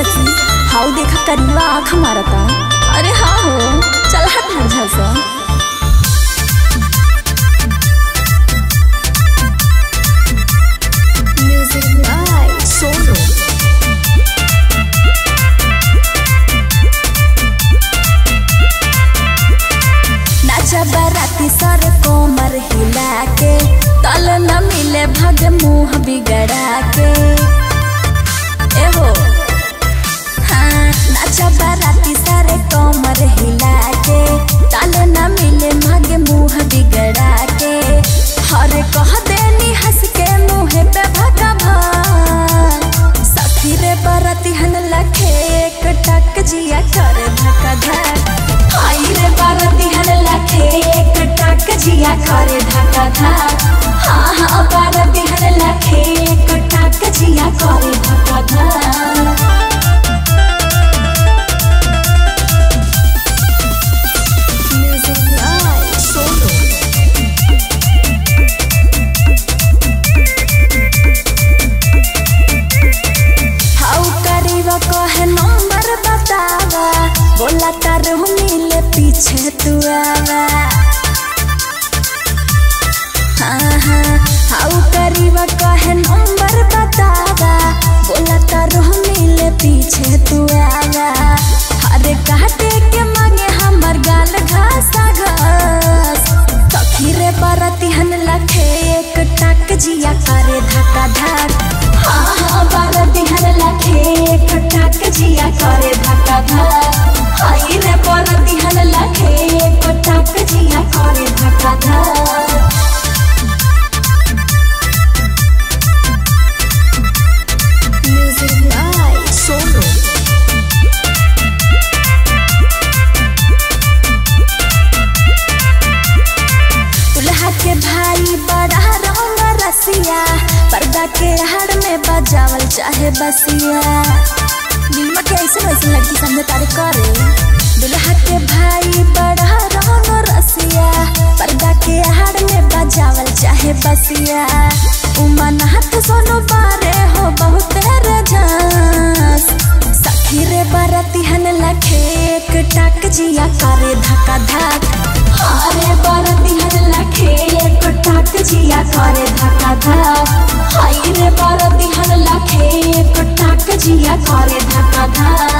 सखी हाउ देखा करीबा आँख मारता अरे हाँ हो चल हट हट झलसा म्यूजिक बाय सोनू नाचा बाराती सर कोमर हिला के तल न मिले भग मुंह बिगड़ा के ए हो हाँ नाचा बाराती सर कोमर हिला के तल न मिले भग मुंह बिगड़ा के हर कह देनी हंस के मुंह पे भगा भाग सखी रे बरती हन लखे एक टक जिया कर धक्का धक हाय रे बरती हन लखे एक टक जिया कर धक्का धक हाँ हाँ बरती हन लखे एक टक जिया कर धक्का धक म्यूजिक बाय सोनू हाउ करीबा कहे नंबर बतावा बोला तारू मिले पीछे तू आवा हाँ हाँ हाउ करीबा कहे नंबर बतावा बोला तारू मिले पीछे तू आवा अरे काटे के मांगे हमर गाल घासा घास सखी रे बरती हन लखे एक टक जिया करे धक्का धक हाँ हाँ बरती हन लखे एक टक जिया करे धक्का धक हाय रे बरती हन लखे एक टक जिया करे धक्का धक म्यूजिक बाय सोनू दुल्हा के भाई बड़ा रंग रसिया पर्दा के हड़ में बजावल चाहे बसिया नीलमा के ऐसे वैसे लड़की समझे तारे करे दुल्हा के भाई बड़ा रंग रसिया पर्दा के हड़ में बजावल चाहे बसिया उमा नहत सोनो बारे हो बहुत रजास सखी रे बरती हन लखे एक टक जिया करे धक्का धक हारे बरती हन लखे एक टक जिया करे धक्का धक हाय रे बरती हन लखे एक टक जिया करे धक्का धक